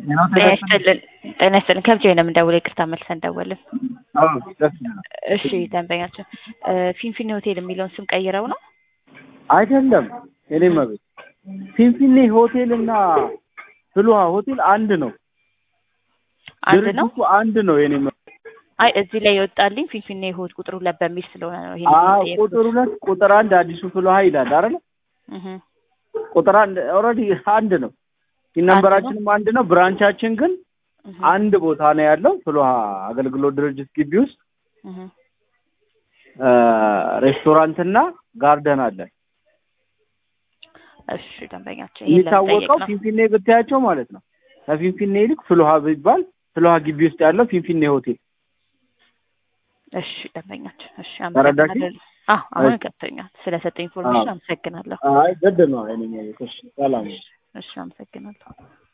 ጤና ይስጥልን ጤና ይስጥልን ከብቻ ነው የምንደውለው ይቅርታ መልሰን ደወልን እሺ ደንበኛችን ፊንፊኔ ሆቴል የሚለውን ስም ቀይረው ነው አይደለም የኔ መቤት ፊንፊኔ ሆቴል እና ፍልውሃ ሆቴል አንድ ነው አንድ ነው ድርጅቱ አንድ ነው የኔ መቤት አይ እዚህ ላይ የወጣልኝ ፊንፊኔ ሆት ቁጥር ሁለት በሚል ስለሆነ ነው ይሄን አዎ የጠየኩት። ቁጥር ሁለት ቁጥር አንድ አዲሱ ፍልውሃ ይላል አይደል እህ ቁጥር አንድ ኦልሬዲ አንድ ነው ነንበራችንም አንድ ነው ብራንቻችን ግን እህ አንድ ቦታ ነው ያለው ፍልውሃ አገልግሎት ድርጅት ግቢ ውስጥ እህ ሬስቶራንትና ጋርደን አለ እሺ ደንበኛችን ይሄን ለመጠየቅ የሚታወቀው ነው ፊንፊኔ ብታያቸው ማለት ነው ከፊንፊኔ ይልቅ ፍልውሃ ቢባል ፍልውሃ ግቢ ውስጥ ያለው ፊንፊኔ ሆቴል እሺ ደንበኛችን እሺ ተረዳሽ? አመሰግናለሁ አዎ አሁን እሺ። ገብቶኛል ስለሰጠኝ ኢንፎርሜሽን አዎ። አመሰግናለሁ አይ ግድ ነው አይነኛ ሰላም እሺ አመሰግናለሁ